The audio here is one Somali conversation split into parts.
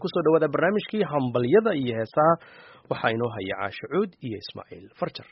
kusoo dhawaada barnaamijkii hambalyada iyo heesaha waxaa inoo haya caasho cuud iyo ismaaciil farjar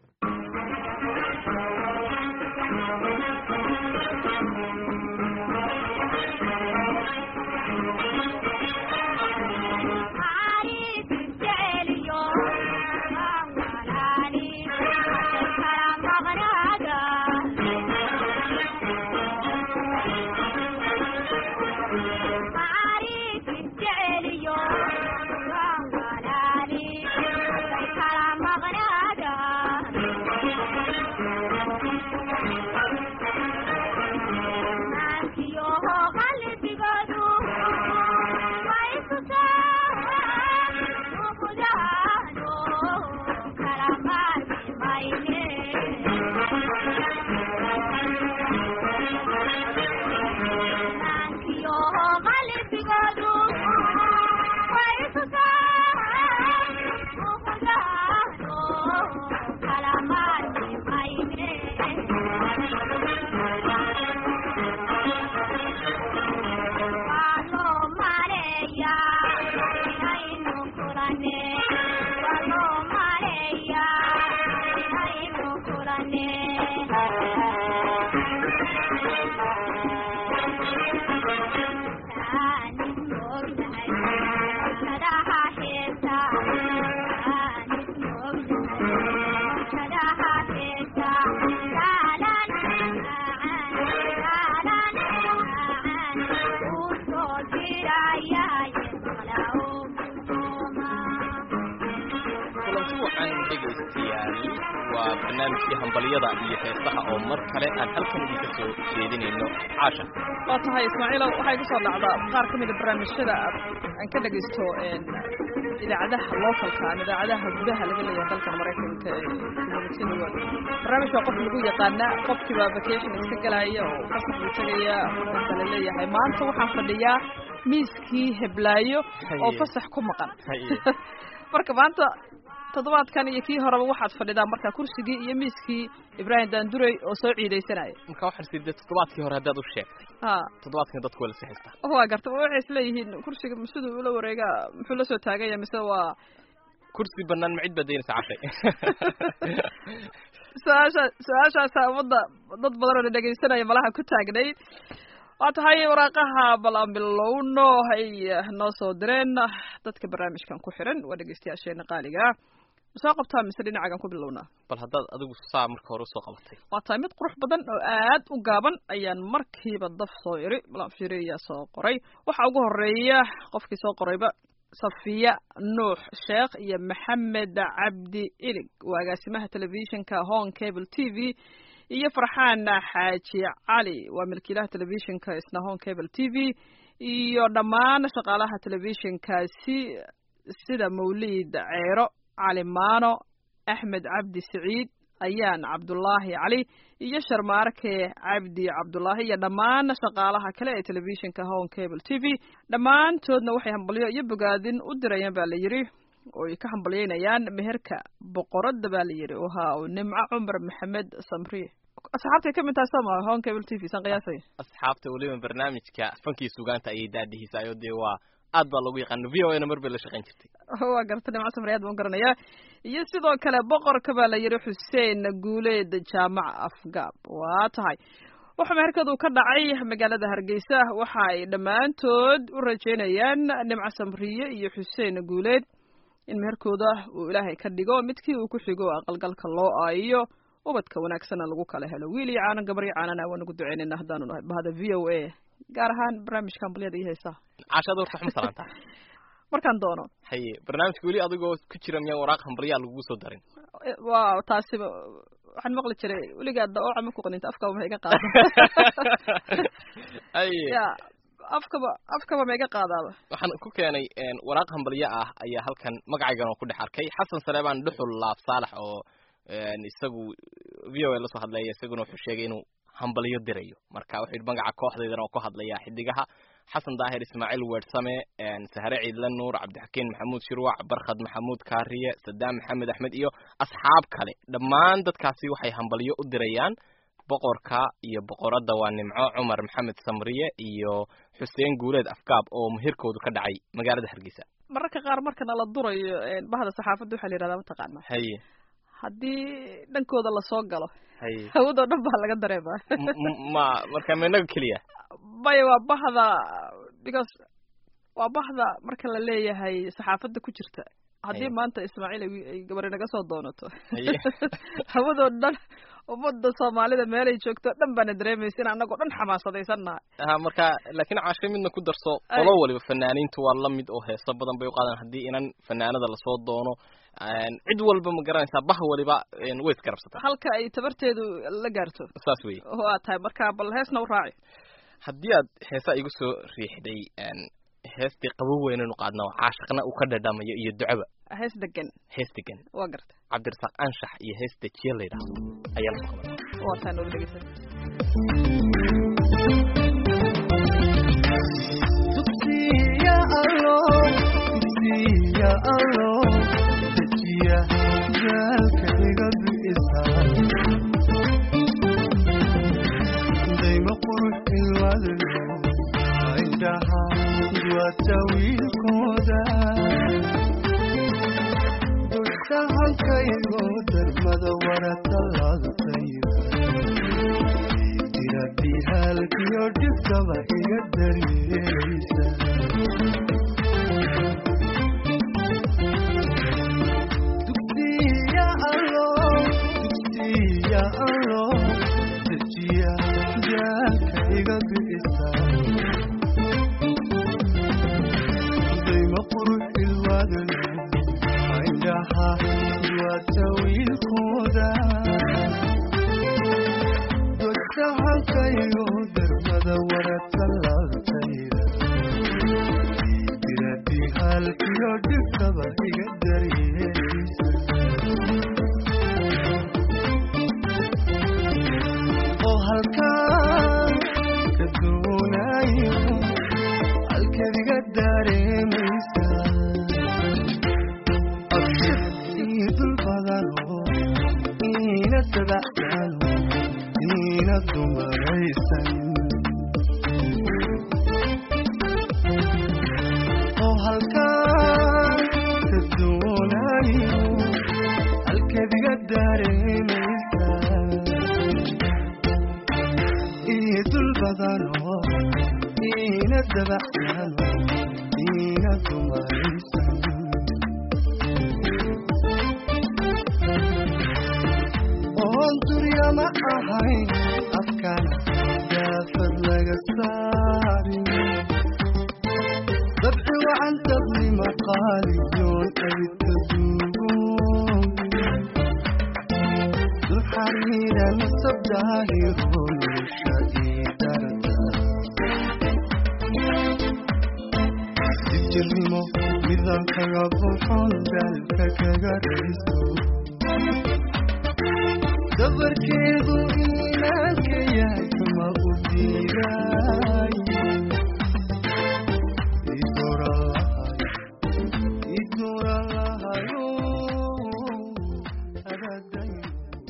waa barnaamijkii hambalyada iyo heesaha oo mar kale aan halkan idinka soo jeedinayno caasha waa tahay ismaaciilo waxay ku soo dhacdaa qaar ka mida barnaamijyada aan ka dhegaysto idaacadaha localka ama idaacadaha gudaha laga leeyahay dalkan maraykanka communityn barnaamij baa qof lagu yaqaanaa qofkiiba vacation iska galaya oo fasax buu tegaya marka la leeyahay maanta waxaan fadhiyaa miiskii heblaayo oo fasax ku maqan marka maanta toddobaadkan iyo kii horeba waxaad fadhidaa marka kursigii iyo miiskii ibraahim daandurey oo soo ciidaysanaya marka waxaa sidee toddobaadkii hore haddaad u sheegtay ha toddobaadkan dadku waa la sixistaa waa garta waxay isleeyihiin kursiga siduu ula wareegaa muxuu la soo taaganya mise waa kursi banaan ma cid baad daynaysa cashay su-aasha su-aashaasa ummadda dad badan oo na dhegaysanaya malaha ku taagnayd waa tahay waraaqaha bal aan bilowno hay noo soo direen dadka barnaamijkan ku xiran waa dhegeystayaasheena qaaliga soo qabtaa mise dhinacagan ku bilownaa bal haddaad adigu saa marka hore usoo qabatay waa tahay mid qurux badan oo aad u gaaban ayaan markiiba daf soo iri malanfiri ayaa soo qoray waxaa ugu horeeya qofkii soo qorayba safiya nuux sheekh iyo maxamed cabdi ilig waa agaasimaha telefishinka hong cable t v iyo farxaan xaaji cali waa milkiilaha telefishinka isna hong cable t v iyo dhammaan shaqaalaha telefishinkaasi sida mawliid ceero cali maano axmed cabdi siciid ayaan cabdulaahi cali iyo sharmaarke cabdi cabdulaahi iyo dhammaan shaqaalaha kale ee telefishinka hong cable t v dhammaantoodna waxay hambalyo iyo bogaadin u dirayaan baa la yidhi oo ay ka hambalyeynayaan meherka boqoradda baa la yidhi wahaa nimco cumar maxamed samriye asxaabtay ka mid tahay soo maa hong cable t v san qiyaasay asxaabta weliba barnaamijka fankii sugaanta ayay daadihiisaayo dee waa aad baa loogu yaqaana v o a na mar bay la shaqayn jirtay waa garta nimco samriye aad baan u garanayaa iyo sidoo kale boqorka baa la yidhi xuseen guuleed jaamac afgaab waa tahay wuxuu meherkadu ka dhacay magaalada hargeysa waxa ay dhammaantood u rajeynayaan nimco samriye iyo xuseen guuleed in meherkooda uu ilaahay ka dhigo midkii uu ku xigo aqalgalka loo aayiyo ubadka wanaagsanna lagu kala helo wiil iyo caanan gabar iyo caanana waan ugu duceynayna haddaanu nahay bahda v o a gaar ahaan barnaamijka hambalyada iyo heesaha caashada horta xuma salaantaa markaan doono haye barnaamijka weli adigoo ku jira miyaa waraaq hambalyaa lagugu soo darin waa taasiba waxaan maqli jiray weligaa daooca ma ku qaninta afkaba ma iga qaada haye ya afkaba afkaba ma iga qaadaaba waxaan ku keenay waraaq hambalyo ah ayaa halkan magacaygan oo ku dhex arkay xasan saleebaan dhuxul laab saalax oo isagu v o a lasoo hadlaya isaguna wuxuu sheegay inuu hambalyo dirayo marka wuxuu yidhi magaca kooxdaydana oo ku hadlaya xidigaha xasan daahir ismaaciil weersame sahre ciidla nuur cabdixakiin maxamuud shirwac barkhad maxamuud kaariye sadaam maxamed axmed iyo asxaab kale dhammaan dadkaasi waxay hambalyo u dirayaan boqorka iyo boqoradda waa nimco cumar maxamed samriye iyo xuseen guuleed afgaab oo muhirkoodu ka dhacay magaalada hargeysa mararka qaar markana la durayo bahda saxaafadda waxaa la yidhahdaa mataqaana haye haddii dhankooda lasoo galo haye hawadoo dhan baa laga dareemaa M- m- ma marka ma inaga keliya maya waa bahda because waa bahda marka la leeyahay saxaafadda ku jirta haddii Haye. maanta ismaaciil ay ay gabari naga soo doonato Haye. hawadoo dhan ummadda soomaalida meelay joogto dhan baana dareemaysa in annagoo dhan xamaasadaysan nahay ha marka laakiin caashe midna ku darso Ay. qolo waliba fanaaniintu waa la mid oo heeso badan bay u qaadaan haddii inan fanaanada lasoo doono een, cid walba ma garanaysaa bah waliba een, way isgarabsataa halka ay tabarteedu la gaarto saas weeye waa tahay marka bal heesna u raaci haddii aad heesa igu soo riixday een, heestii qabow weynanu qaadna oo caashaqna uu ka dhadhamayo iyo ducaba hees degan hees degan waa garta cabdirasaaq anshax iyo hees dejiye la yidhaahdo ayaa la soo qabanaya waa tahay noola dhegeysan Dugsiya Allah, dugsiya Allah, dejiya jaalka iga bi'isa. Dayma qurux ilwadlo, indhaha duwata wiilkooda. Dusha halkaygo darmada warata laadtayda. Diradii halkiyo dhibkaba iga daryeelaysa. Dugsiya Allah, dugsiya Allah, dejiya jaalka iga bi'isa. Dayma qurux ilwadlo, indhaha duwata wiilkooda. Dushahalkayo darmada warata laabtayda diradii halkiyo dhibkaba iga daryeelaysa oo halkaan ka doonayo halkeed iga dareemaysa abshir ii dul badano iina dabacdano iina dumaraysan oo halkaan ka doonayo halkeed iga dareemaysa ii dul badano iina dabacdano iina dumaraysan oon durya ma ahayn afkana daafad laga saarin dabci wacan dabnima qaaliyoon abidka duugoon dul xariira nasab daahiro nolosha ii darda dijirnimo midan kaga buxon dalka kaga rayso dabarkeedu iimaanka yahay kama u diiday idoralahay idoralahayo adadayn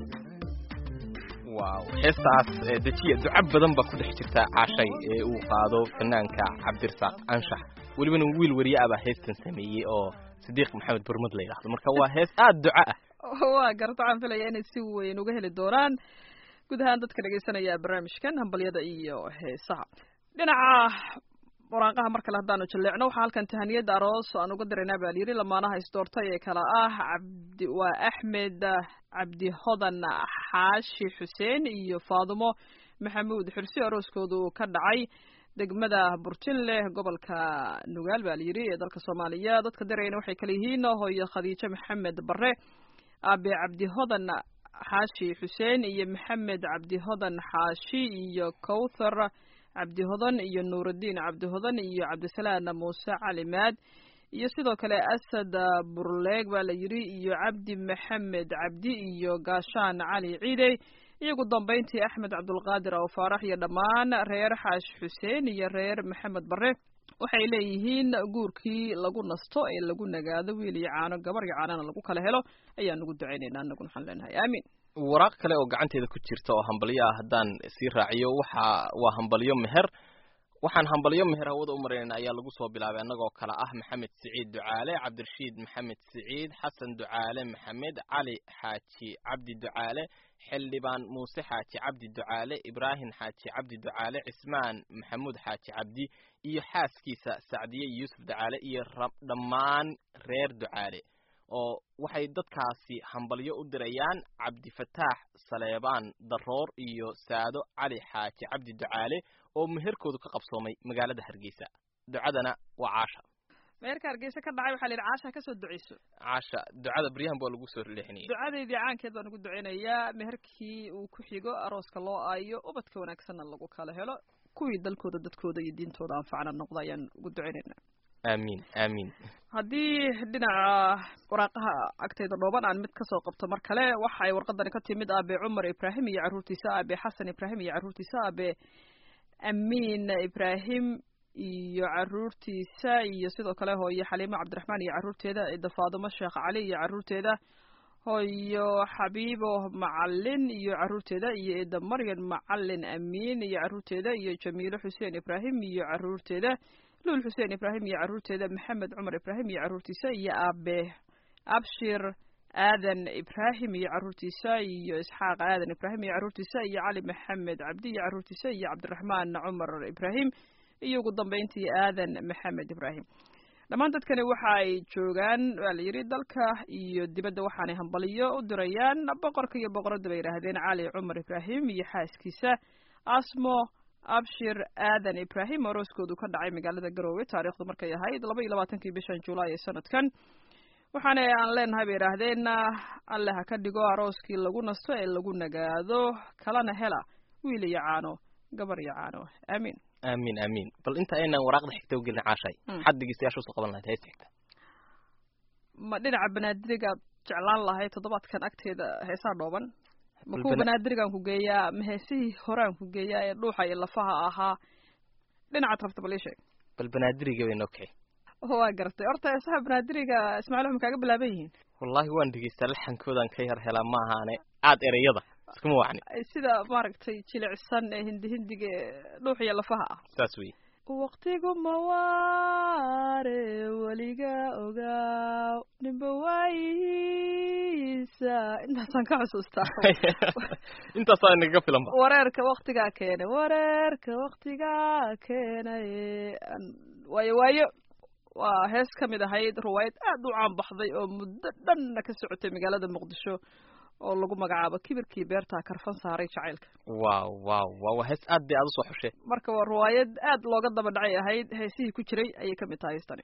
waaw heestaas ee dejiya duca badan baa ku dhex jirta caashay ee uu qaado fanaanka cabdirasaaq anshax welibana wiil wariye ah baa heestan sameeyey oo sidiiq maxamed burmad la yidhaahdo marka waa hees aada duco ah waa garta waxaan filaya inay si weyn uga heli doonaan guud ahaan dadka dhegeysanaya barnaamijkan hambalyada iyo heesaha dhinaca waraaqaha mar kale haddaanu jaleecno waxaa halkan tahaniyada aroos aan uga diraynaa baa layidhi lamaanaha isdoortay ee kala ah cabdi waa axmed cabdi hodan xaashi xuseen iyo faadumo maxamuud xursi arooskoodu ka dhacay degmada burjinle gobolka nugaal baa layidhi ee dalka soomaaliya dadka dirayna waxay kala yihiin hooyo khadiijo maxamed bare aabe cabdi hodan xaashi xuseen iyo maxamed cabdi hodan xaashi iyo kowthar cabdi hodan iyo nuurudiin cabdi hodan iyo cabdisalaan muuse cali maad iyo sidoo kale asad burleeg baa la yidhi iyo cabdi maxamed cabdi iyo gaashaan cali ciidey iyo ugu dambayntii axmed cabdulqaadir aw faarax iyo dhammaan reer xaashi xuseen iyo reer maxamed bare waxay leeyihiin guurkii lagu nasto ee lagu nagaado wiil iyo caano gabar iyo caanana lagu kala helo ayaan ugu ducaynaynaa annaguna waxaan leenahay aamiin waraaq kale oo gacanteeda ku jirta oo hambalyo ah haddaan sii raaciyo waxa waa hambalyo meher waxaan hambalyo meher hawada u maraynayna ayaa lagu soo bilaabay annagoo kale ah maxamed siciid ducaale cabdirashiid maxamed siciid xasan ducaale maxamed cali xaaji cabdi ducaale xildhibaan muuse xaaji cabdi ducaale ibraahim xaaji cabdi ducaale cismaan maxamuud xaaji cabdi iyo xaaskiisa sacdiye yuusuf ducaale iyo dhammaan reer ducaale oo waxay dadkaasi hambalyo u dirayaan cabdifataax saleebaan daroor iyo saado cali xaaji cabdi ducaale oo meherkoodu ka qabsoomay magaalada hargeysa ducadana waa caasha meherka hargeysa ka dhacay waxaa la yidhi caasha kasoo duceyso caasha ducada baryahan baa lagu soo leexinayay ducadeydii caankeed baan ugu duceynayaa meherkii uu ku xigo arooska loo aayo ubadka wanaagsanna lagu kala helo kuwii dalkooda dadkooda iyo diintooda anfacna noqda ayaan ugu duceynaynaa aamiin aamiin haddii dhinaca waraaqaha agteyda dhooban aan mid kasoo qabto mar kale waxa ay warqadani ka timid aabe cumar ibraahim iyo carruurtiisa aabe xasan ibraahim iyo carruurtiisa aabe amiin ibraahim iyo carruurtiisa iyo sidoo kale hooyo xaliimo cabdiraxmaan iyo carruurteeda ida faadumo sheekh cali iyo carruurteeda hooyo xabiibo macalin iyo carruurteeda iyo ida maryan macalin amiin iyo carruurteeda iyo jamiilo xuseen ibraahim iyo carruurteeda luul xuseen ibraahim iyo carruurteeda maxamed cumar ibraahim iyo carruurtiisa iyo aabe abshir aadan ibraahim iyo carruurtiisa iyo isxaaq aadan ibraahim iyo carruurtiisa iyo cali maxamed cabdi iyo carruurtiisa iyo cabdiraxmaan cumar ibraahim iyo ugu dambeyntii aadan maxamed ibraahim dhammaan dadkani waxa ay joogaan waa la yidhi dalka iyo dibadda waxaanay hambaliyo u dirayaan boqorka iyo boqoradda bay yidhaahdeen cali cumar ibraahim iyo xaaskiisa asmo abshir aadan ibraahim arooskoodu ka dhacay magaalada garoowe taariikhdu markay ahayd laba iyo labaatankii bishan julaay ee sanadkan waxaana aan leenahay bay yidhaahdeen alle ha ka dhigo arooskii lagu nasto ee lagu nagaado kalana hela wiil iyo caano gabar iyo caano aamiin aamiin aamiin bal inta aynan waraaqda xigta u gelin caashay maxaad dhegeystayaasha usoo qaban lahayd heesta xigta ma dhinaca banaadirigaad jeclaan lahayd toddobaadkan agteeda heesaa dhooban ma kuwa banaadirigaan ku geeyaa ma heesihii horaan ku geeyaa ee dhuuxa iyo lafaha ahaa dhinacaad rabta bal ii sheeg bal banaadiriga bay noo kicay waa gartay horta heesaha banaadiriga ismaaciil waxay kaaga bilaaban yihiin wallahi waan dhegeystaa laxankoodan ka yar helaa ma ahaane aad ereyada iskuma wacni sida maaragtay jilicsan ee hindi hindiga ee dhuux iyo lafaha ah saas wey waqtigu mawaare weliga ogaaw nimba waayihiisa intaasaan ka xusuustaa intaasaa inaga filanba wareerka waktigaa keenay wareerka waktigaa keenay waayo waayo waa hees ka mid ahayd riwaayad aad u caan baxday oo muddo dhanna ka socotay magaalada muqdisho oo lagu magacaabo kibirkii beertaa karfan saaray jacaylka wow wow wow waa hees aad bay aad usoo xushe marka waa riwaayad aad looga daba dhacay ahayd heesihii ku jiray ayay ka mid tahay heestani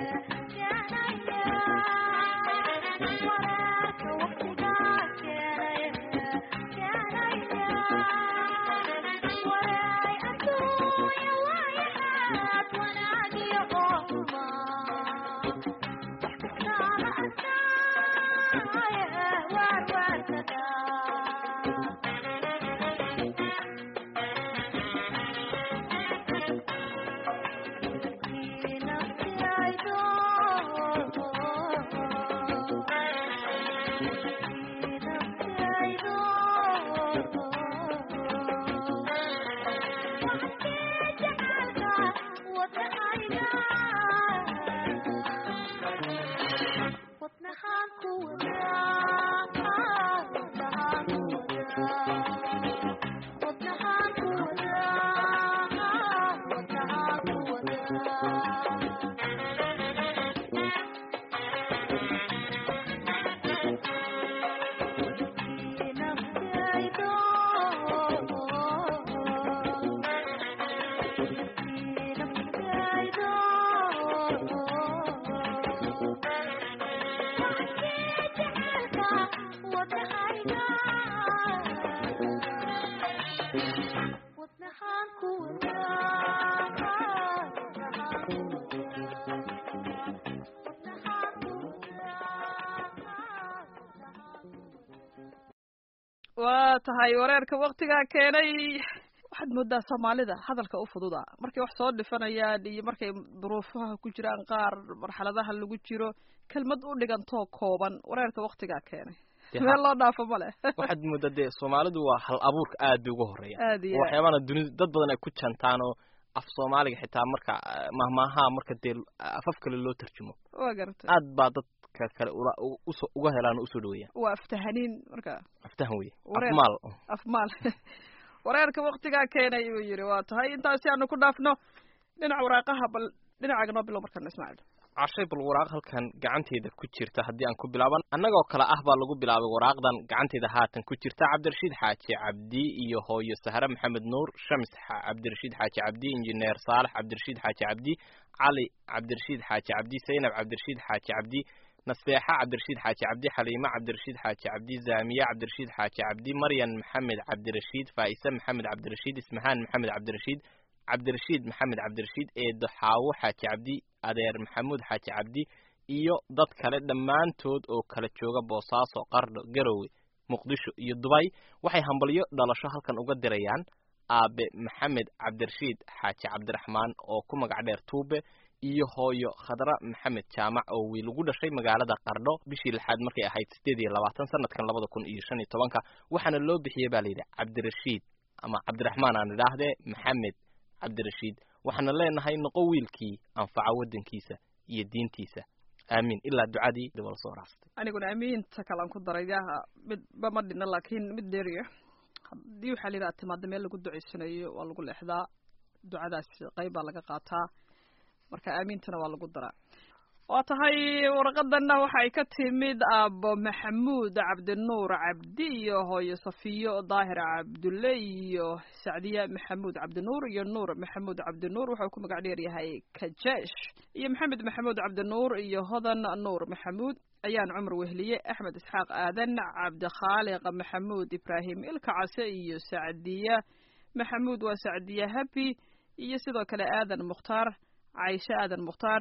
waa tahay wareerka waktigaa keenay waxaad moodaa soomaalida hadalka u fududa markay wax soo dhifanayaan iyo markay duruufaha ku jiraan qaar marxaladaha lagu jiro kelmad u dhigantoo kooban wareerka waktigaa keenay meel loo dhaafo ma leh waxaad moodaa dee soomaalidu waa hal abuurka aad bay uga horeeya aad iyo aad waxyaabana dunida dad badan ay ku jantaan oo af soomaaliga xitaa marka ah, mahmaaha marka dee afaf kale loo tarjumo waa garatay aad baa dadka kale ula u- uso uga helaan oo usoo dhaweeyaan waa aftahaniin marka aftahan weye Wareer. afmaal afmaal wareerka waktigaa keenay uu yidhi waa tahay intaasi aanu ku dhaafno dhinaca waraaqaha bal dhinacaaga noo bilow markaan ismaaciil cashay bal waraaq halkan gacanteeda ku jirta haddii aan ku bilaaban annagoo kale ah baa lagu bilaabay waraaqdan gacanteeda haatan ku jirta cabdirashiid xaaji cabdi iyo hooyo sahre maxamed nuur shams xa- cabdirashiid xaaji cabdi injineer saalax cabdirashiid xaaji cabdi cali cabdirashiid xaaji cabdi zaynab cabdirashiid xaaji cabdi naseexa cabdirashiid xaaji cabdi xaliime cabdirashiid xaaji cabdi zaamiye cabdirashiid xaaji cabdi maryan maxamed cabdirashiid faa'ise maxamed cabdirashiid ismahaan maxamed cabdirashiid cabdirashiid maxamed cabdirashiid eedo xaawo xaaji cabdi adeer maxamuud xaaji cabdi iyo dad kale dhammaantood oo kala jooga boosaaso qardho garowe muqdisho iyo dubay waxay hambalyo dhalasho halkan uga dirayaan aabe maxamed cabdirashiid xaaji cabdiraxmaan oo ku magac dheer tuube iyo hooyo khadra maxamed jaamac oo wiil ugu dhashay magaalada qardho bishii lixaad markay ahayd sideed iyo labaatan sanadkan labada kun iyo shan iyo tobanka waxaana loo bixiyey baa layidhi cabdirashiid ama cabdiraxmaan aan idhaahdee maxamed cabdirashiid waxaana leenahay noqo wiilkii anfaca waddankiisa iyo diintiisa aamiin ilaa ducadii dibala soo raastay aniguna amiinta kalaan ku daray yaha midba ma dhina laakiin mid dheeriya haddii waxaa la yidhaha timaada meel lagu ducaysanayo waa lagu leexdaa ducadaas qayb baa laga qaataa marka aamiintana waa lagu daraa waa tahay warqadanna waxay ka timid aabo maxamuud cabdinuur cabdi iyo hooyo safiyo daahir cabdulle iyo sacdiya maxamuud cabdinuur iyo nuur maxamuud cabdinuur wuxuu ku magac dheer yahay kajeesh iyo maxamed maxamuud cabdinuur iyo hodan nuur maxamuud ayaan cumar wehliye axmed isxaaq aadan cabdikhaaliq maxamuud ibraahim ilka case iyo sacdiya maxamuud waa sacdiya habi iyo sidoo kale aadan mukhtaar cayshe aadan mukhtaar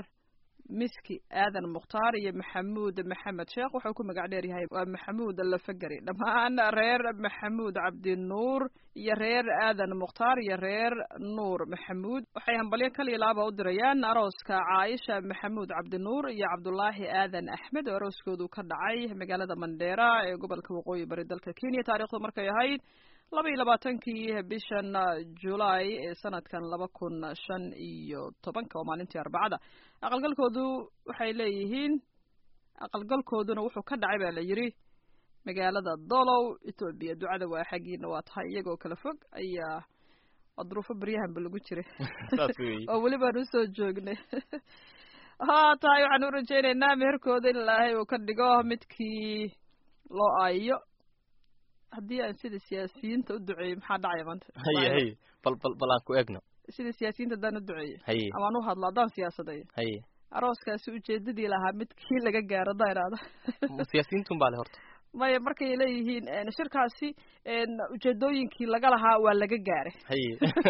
miski aadan mukhtaar iyo maxamuud maxamed sheekh wuxuu ku magac dheer yahay waa maxamuud lafagari dhammaan reer maxamuud cabdinuur iyo reer aadan mukhtaar iyo reer nuur maxamuud waxay hambalyo kaliya laaba u dirayaan arooska caaisha maxamuud cabdinuur iyo cabdulaahi aadan axmed oo arooskoodu ka dhacay magaalada mandheera ee gobolka waqooyi bari dalka kenya taariikhdu markay ahayd laba iyo labaatankii bishan julaay ee sanadkan laba kun shan iyo tobanka oo maalintii arbacada aqalgalkoodu waxay leeyihiin aqalgalkooduna wuxuu ka dhacay baa la yidhi magaalada dolow etoobiya ducada waa xaggiina waa tahay iyagoo kala fog ayaa waa duruufo beryahanba lagu jiray saas weeye oo weli baan usoo joognay ha tahay waxaan u rajaynaynaa meherkooda in ilaahay uu ka dhigo midkii loo aayo haddii aan sida siyaasiyiinta u duceeyey maxaa dhacaya maanta haye haye bal bal bal aan ku egno sida siyaasiyiinta haddaan u duceeyey haye amaan u hadlo haddaan siyaasaday haye arooskaasi ujeedadii lahaa mid kii laga gaaro da idhaahdo Ma siyaasiyiintun baa le horta maya markay leeyihiin een, shirkaasi een, ujeedooyinkii laga lahaa waa laga gaaray haye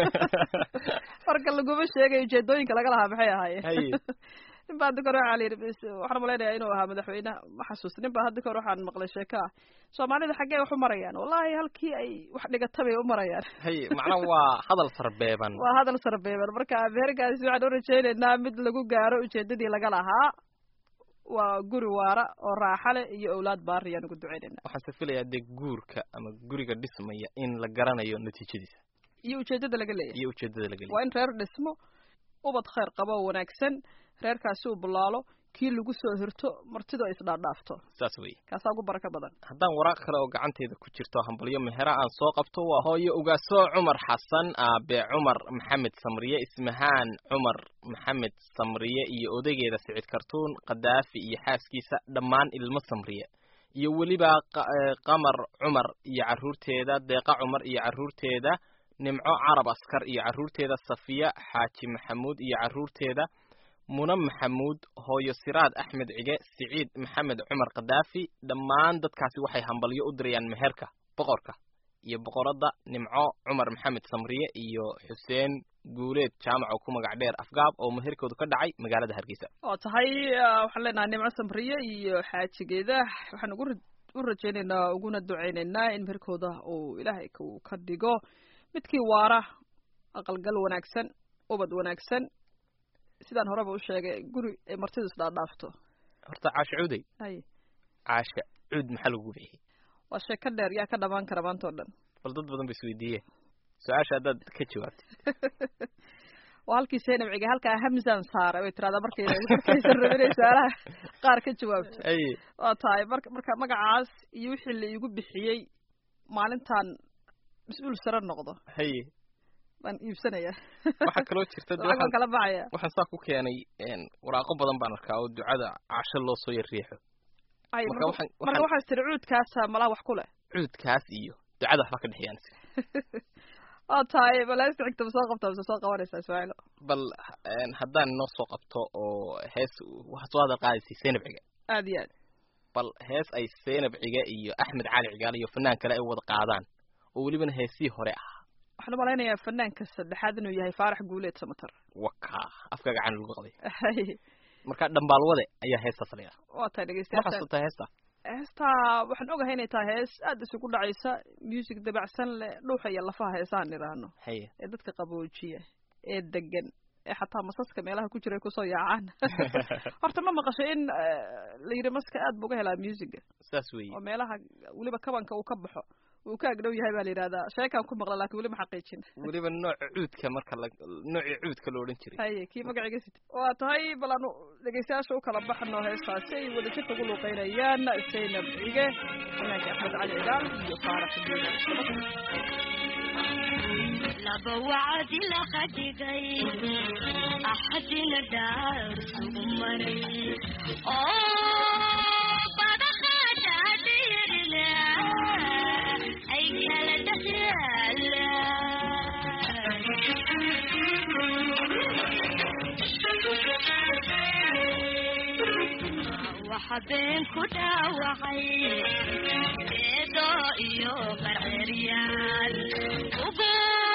marka laguma sheegayo ujeedooyinka laga lahaa maxay ahaayeen haye nin baa hadda kahor waxaa la yidhi bis waxaan malaynayaa inuu ahaa madaxweyne ma xasuusta nin baa hadda kahor waxaan maqlay sheeko ah soomaalida xaggee wax u marayaan wallahi halkii ay wax dhigata bay u marayaan haye macnaha waa hadal sarbeeban waa hadal sarbeeban marka ameerikaasi waxaan u rajaynaynaa mid lagu gaaro ujeedadii laga lahaa waa guri waara oo raaxa leh iyo owlaad baari ayaan ugu ducaynaynaa waxaan se filayaa dee guurka ama guriga dhismaya in la garanayo natiijadiisa iyo ujeedada laga leeyahay iyo ujeedada laga leeyahay waa in reer dhismo ubad khayr qabo oo wanaagsan reerkaasi uu bulaalo kii lagu soo hirto martidu ay isdhaadhaafto saas weeye kaasaa ugu barako badan haddaan waraaq kale oo gacanteeda ku jirto hambalyo mehera aan soo qabto waa hooyo ugaasoo cumar xasan aabe cumar maxamed samriye ismahaan cumar maxamed samriye iyo odaygeeda sicid kartuun kadaafi iyo xaaskiisa dhammaan ilmo samriye iyo weliba qa- ee, qamar cumar iyo carruurteeda deeqa cumar iyo carruurteeda nimco carab askar iyo carruurteeda safiya xaaji maxamuud iyo carruurteeda muna maxamuud hooyo siraad axmed cige siciid maxamed cumar kadaafi dhammaan dadkaasi waxay hambalyo u dirayaan meherka boqorka iyo boqoradda nimco cumar maxamed samriye iyo xuseen guuleed jaamac oo ku magac dheer afgaab oo meherkoodu ka dhacay magaalada hargeysa oo tahay ah, waxaan leenahay nimco samriye iyo xaajigeeda waxaan ugu ra- u rajaynaynaa uguna ducaynaynaa in meherkooda uu ilaahay uu ka dhigo midkii waara aqalgal wanaagsan ubad wanaagsan sidaan horeba u sheegay guri ay martidu isdhaadhaafto horta caasha cuday hay caasha cud maxaa lagu bixiyey waa sheeko dheer yaa ka dhamaan kara maanta oo dhan bal dad badan ba isweydiiyeen su-aasha haddaad ka jawaabtid waa halkii seenab cige halkaa hamzan saara way tiraahdaa markay markaysan rabin inay su-aalaha qaar ka jawaabto aye waa tahay marka marka magacaas iyo wixii la iigu bixiyey maalintan mas-uul sare noqdo haye baan iibsanayaa waxaa kaloo jirta de lacag baan waxaan kala baxaya waxaan saa ku keenay een, waraaqo badan baan arkaa oo ducada casho loo soo yarriixo ay marka marka waxaan marka waxaan waxaas tiri cuudkaasa malaa wax ku leh cuudkaas iyo ducada waxba ka dhexeeyaan waa tahay balaasta xigta ma soo qabtaa mise soo qabanaysaa ismaaciilo bal een, haddaan inoo soo qabto oo hees waxaa soo hadal qaadaysay seenab cige aad iyo aad bal hees ay seenab cige iyo axmed cali cigaal iyo fanaan kale ay wada qaadaan oo welibana heesii hore ah waxaan u malaynayaa fanaanka saddexaad inuu yahay faarax guuleed samatar wakaa afka gacan lagu qaday Hay. marka dhambaalwade ayaa heestaas la yidhaha waa tahay ma dhegeystayaashan xasuutaa heesta heestaa waxaan ogahay inay tahay hees aad isugu dhacaysa music dabacsan leh dhuuxa iyo lafaha heesaan idhaahno haye ee dadka qaboojiya ee degan ee xataa masaska meelaha ku jira ay kusoo yaacaan horta ma maqasho in eh, la yidhi maska aad buu uga helaa musiga saas weeye oo meelaha weliba kabanka uu ka baxo uu ka agdhow yahay baa la yidhahdaa sheekaan ku maqla laakiin weli ma xaqiijin weliba nooca cuudka marka la noocii cuudka la odhan jiray haye kii magaciga sit waa tahay bal aanu dhegeystayaasha u kala baxno heestaasi ay wada jirka ugu luuqeynayaan zaynab cige fanaanka axmed cali cigaal iyo faarax duuda laba wacdi la khadigay axadina dhaar sugu maray oo badaqaadhaadhiirina ay kala dhexyaala waxa been ku dhaawacay eedo iyo qarceryaal ugu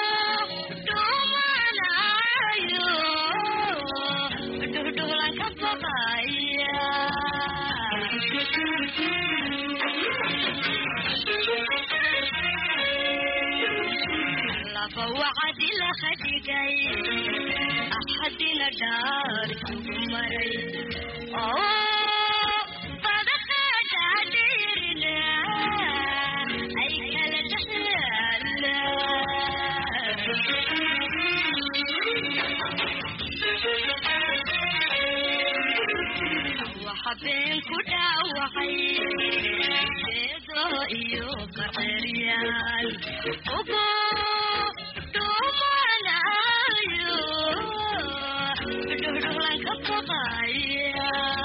dhumanayo dhuhdhuhlan ka baqaya laba wacdi la khadigay axadina dhaar sugu maray oo badaqaadhaadhiirina ay kala dhexyaala waxa been ku dhaawacay eedo iyo qarceryaal ugu dhumanayo dhuhdhuhlan ka baqaya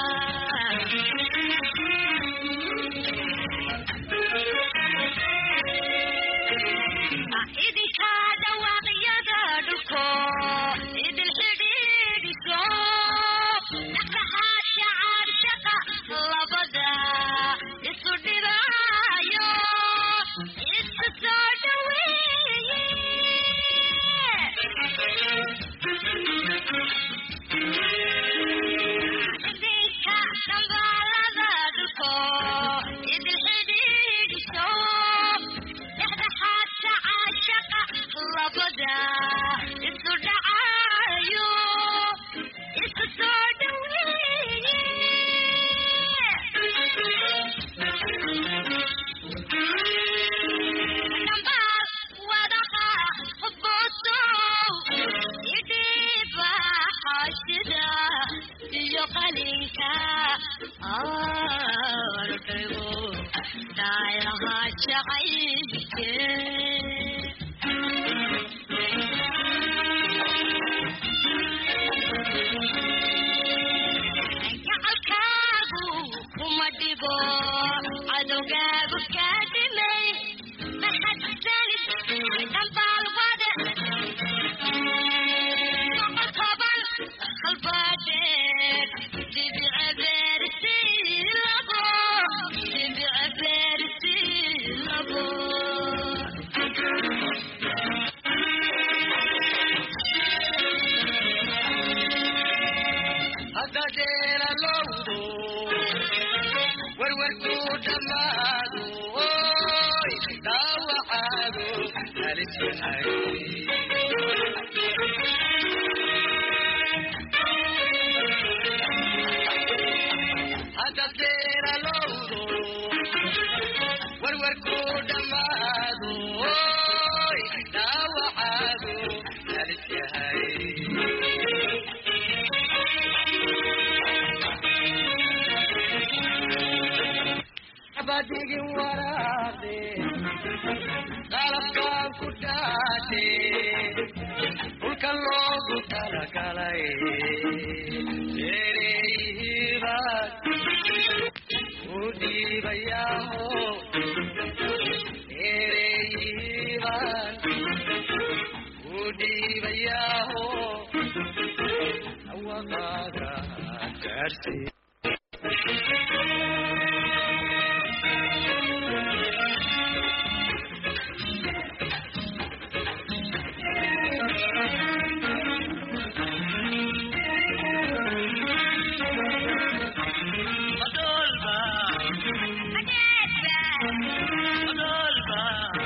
idinka dhawaaqyada dhulko idin xidhiidhiso dhaqa daanka aanu dhigo daayaha jacaylke gacalkaagu kuma dhibo cadowgaagu kaa dhimay mahadsanid dhambaalwade toban qalbaadeed dibice beerisi labo dibice beerisi labo hadadeela lowdo werwerku dhammaado oy dhaawacaago halis yahay hadadeela lowdo werwerku dhammaado oy dhaawacaago halis yahay abadigin waraaqe qalabkaan ku dhaate dhulka loogu talagalay ereyihiibaad u dhiibayaaho ereyihiibaad u dhiibayaaho awaqaaga gaarsi madolba madolba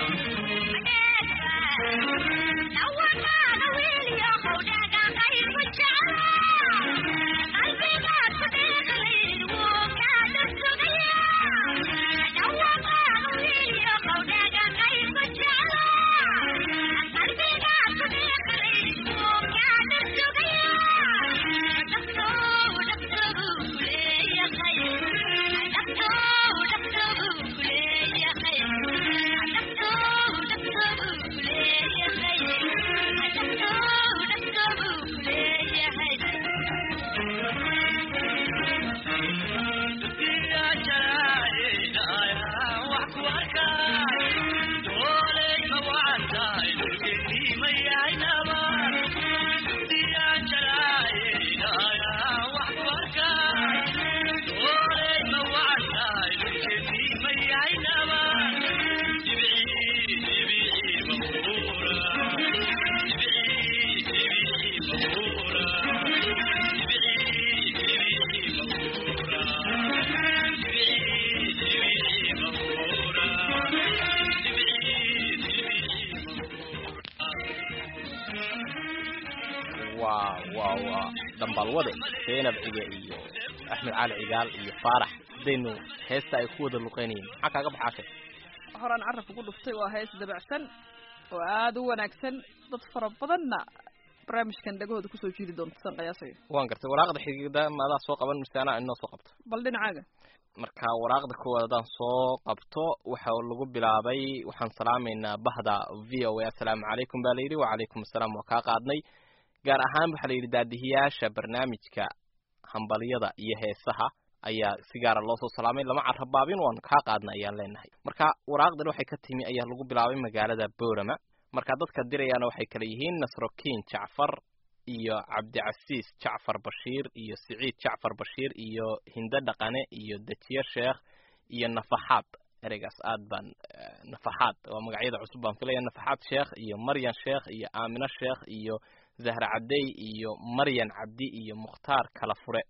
waa waa waa dambaalwade seenab cige iyo axmed cali cigaal iyo faarax hadaynu heesta ay ku wada luqeynayeen maxaa kaaga baxaashay horaan carabka ku dhuftay waa hees dabacsan oo aada u wanaagsan dad fara badanna barnaamijkan dhagahooda kusoo jiidi doonta san qiyaasayo waan gartay waraaqda xigida maadaa soo qaban mise anaa inoo soo qabto bal dhinacaaga marka waraaqda koowaad haddaan soo qabto waxa lagu bilaabay waxaan salaamaynaa bahda v o a assalaamu calaykum baa layidhi wacalaykum assalaam waa kaa qaadnay gaar ahaan waxaa la yidhi daadihiyaasha barnaamijka hambalyada iyo heesaha ayaa si gaara loo soo salaamay lama carabaabin waan kaa qaadna ayaan leenahay marka waraaqdan waxay ka timi ayaa lagu bilaabay magaalada boorama marka dadka dirayaana waxay kala yihiin nasrokiin jacfar iyo cabdicasiis jacfar bashiir iyo siciid jacfar bashiir iyo hinde dhaqane iyo dejiye sheekh iyo nafaxaad ereygaas aad baan nafaxaad waa magacyada cusub baan filaya nafaxaad sheekh iyo maryan sheekh iyo aamino sheekh iyo zahra cabdey iyo maryan cabdi iyo mukhtaar kala fure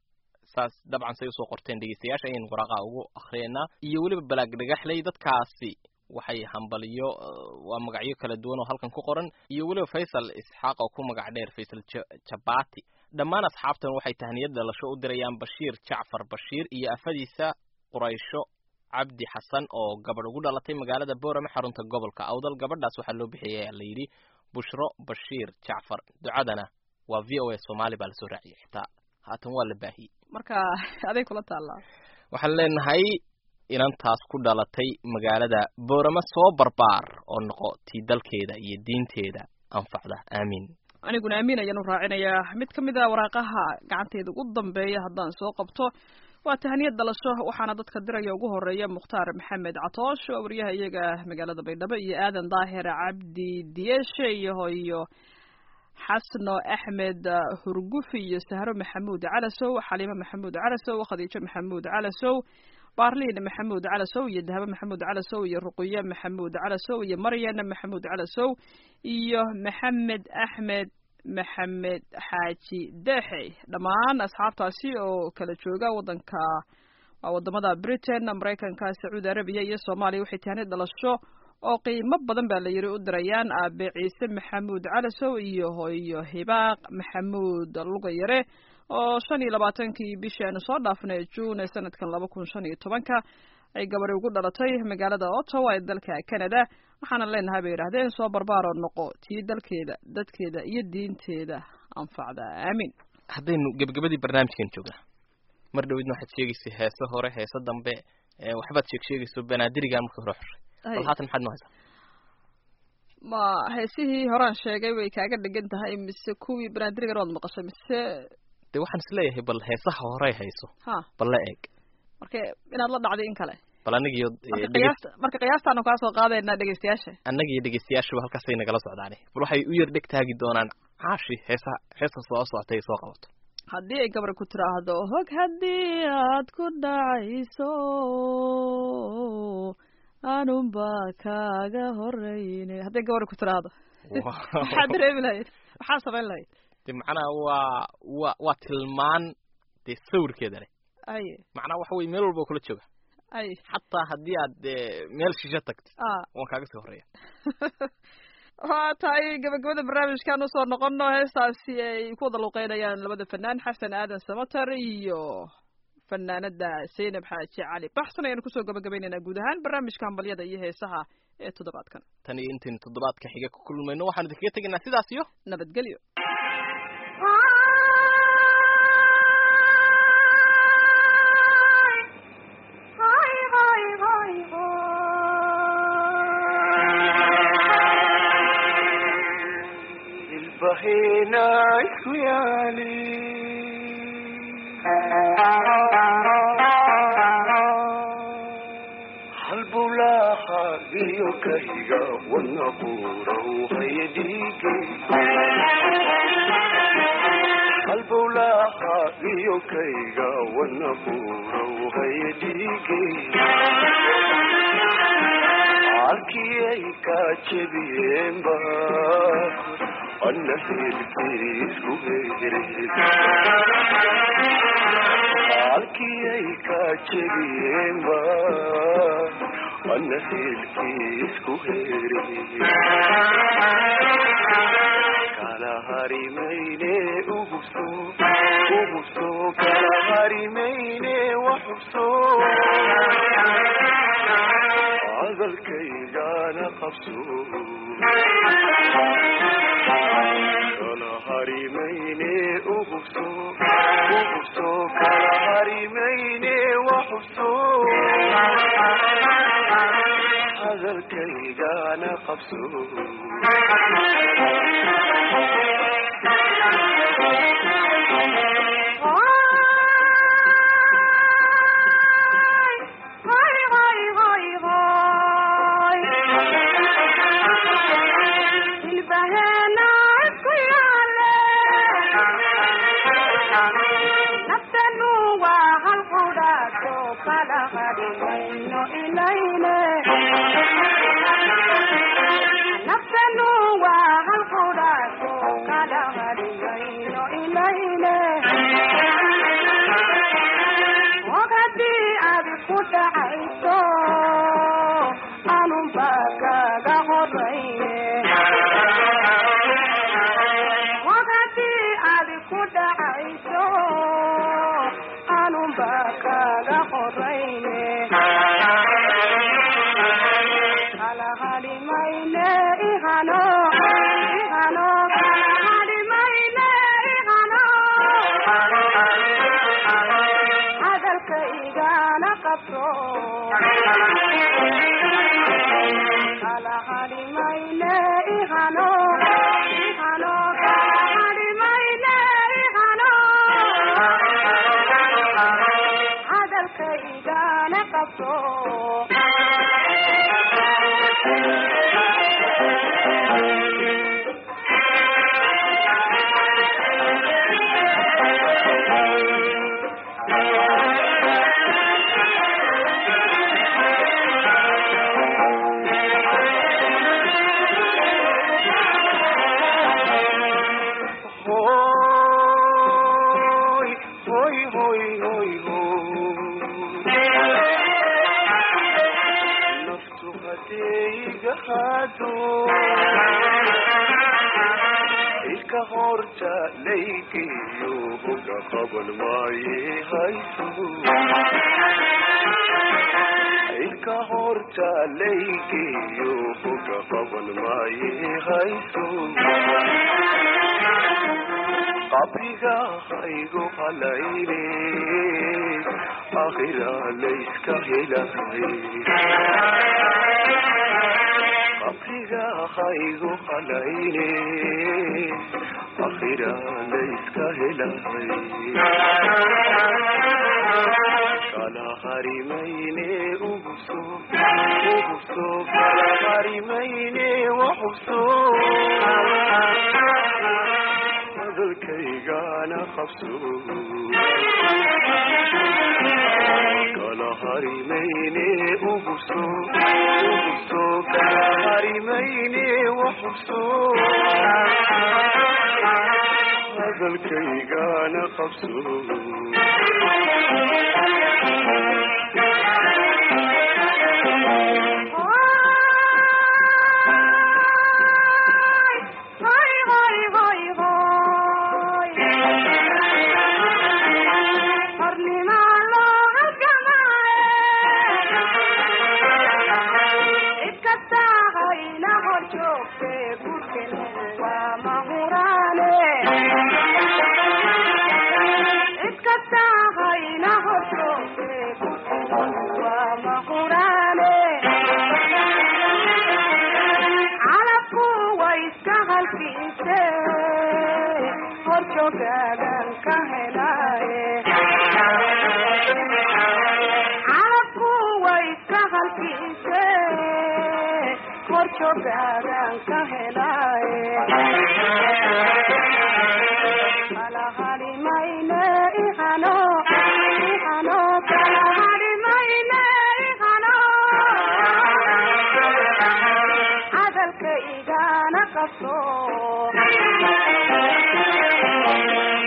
saas dabcan say usoo qorteen dhegeystayaasha ayaynu waraaqaha ugu akriyeynaa iyo weliba balaag dhagaxley dadkaasi waxay hambaliyo waa magacyo kala duwan oo halkan ku qoran iyo weliba faysal isxaaq oo ku magac dheer faysal jabati dhammaan asxaabtan waxay tahniyad dhalasho u dirayaan bashiir jacfar bashiir iyo afadiisa quraysho cabdi xasan oo gabadh ugu dhalatay magaalada boorame xarunta gobolka awdal gabadhaas waxaa loo bixiyay la yidhi bushro bashiir jacfar ducadana waa v o a soomaali baa lasoo raaciyay xitaa haatan waa la baahiyey marka aday kula taallaa waxaan leenahay inantaas ku dhalatay magaalada boorama soo barbaar oo noqo tii dalkeeda iyo diinteeda anfacda aamiin aniguna amiin ayaan u raacinayaa mid ka mid a waraaqaha gacanteeda ugu dambeeya haddaan soo qabto waa tahaniyad dhalasho waxaana dadka diraya ugu horeeya mukhtaar maxamed catoosh waa wariyaha iyaga magaalada baydhabo iyo aadan daahir cabdi diyeshe iyo hoyo xasno axmed hurgufi iyo sahro maxamuud calasow xaliimo maxamuud calasow khadiijo maxamuud calasow baarliin maxamuud calasow iyo dahabo maxamuud calasow iyo ruqiye maxamuud calasow iyo maryan maxamuud calasow iyo maxamed axmed maxamed xaaji deexey dhammaan asxaabtaasi oo kala jooga wadanka waa wadamada britain maraykanka sacuudi arabiya iyo soomaaliya waxay tahanid dhalasho oo qiimo badan baa la yiri u dirayaan aabe ciise maxamuud calasow iyo hoyo hibaaq maxamuud lugayare oo shan iyo labaatankii bishii aanu soo dhaafnay juun ee sanadkan laba kun shan iyo tobanka ay gabadhi ugu dhalatay magaalada ottawa ee dalka canada waxaana leenahay bay yidhahdeen soo barbaaroo noqo tii dalkeeda dadkeeda iyo diinteeda anfacda aamin haddaynu gebagabadii barnaamijkan joognaa mar dhowidna waxaad sheegaysay heese hore heese dambe waxbaad sheeg sheegayso banaadirigan marka hore xushay bal haatan maxaad noo haysaa ma heesihii horaan sheegay way kaaga dhegan tahay mise kuwii banaadirigan waad maqashay mise de waxaan isleeyahay bal heesaha horey hayso ha bal la eeg marka inaad la dhacday in kale bal annagiyo marka qiyaasta marka qiyaastaanu kaa soo qaadaynaa dhegeystayaasha annaga iyo dhegeystayaashuba halkaasay nagala socdaane bal waxay u yar dheg taagi doonaan caashi heesa heesa soo socotay soo qabato haddii ay gabar ku tiraahdo hog haddii aad ku dhacayso anunba kaaga horeyne hadday gabar ku tiraahdo maxaad dareemi lahayd maxaa samayn lahayd de macnaha waa waa waa tilmaan dee sawirkeeda leh ay macnaha waxa weye meel walba kula jooga ay xataa haddii aad meel shisho tagtid a waan kaaga sii horeeya waa tahay gabagabada barnaamijkan usoo noqono heestaasi ay ku wada luqeynayaan labada fanaan xasan aadan samater iyo fanaanada zaynab xaaji cali baxsan ayaanu kusoo gabagabaynaynaa guud ahaan barnaamijka hambalyada iyo heesaha ee toddobaadkan tan iyo intaynu toddobaadka xiga ku kulmayno waxaanu idinkaga tegaynaa sidaas iyo nabadgelyo ilbahena isku yaali halbulaha iyo kayga wana buuraw hayadhiige halbulaha iyo kayga wana buuraw hayadhiige halkiyay ka jebiyeenba ana hilkiisku heere halkiyay ka jebiyeenba ana hilkiisku heere kala harimayne uguso uguso kala harimayne waxubso hadalkaygana qabso kala harimayne ugubso ugubso kala harimayne waxubso hadalkaygana qabso Ihano, ihano, qabto kala hadimayne ihano ihano kala hadimayne ihano hadalkaygana qabto Hoy, hoy, hoy, hoy, hoy. Naftu hadayga hado ilka horta laygiyo hoga qaban maaye hayso ilka horta laygiyo hoga qaban maaye hayso qabriga haygu halayne akhira layska helay qabriga haygu halayne akhira layska helay kala harimayne uguso uguso kala harimayne waxuso hadalkaygana qabso kala harimayne uguso uguso kala harimayne waxuso hadalkaygana qabso Hoy, hoy, hoy, hoy. Hornimaa loo halgamaaye. Cid kastaa hayna hor joogtee gurkenu waa mahuraane. Cid kastaa hayna hor joogtee gurkenu waa mahuraane. calabku way iska halkiise hor joogaagan ka helaaye calabku way iska halkiise hor joogaagan ka helaaye kala hadimayne ihano ihano kala hadimayne ihano hadalka igana qabso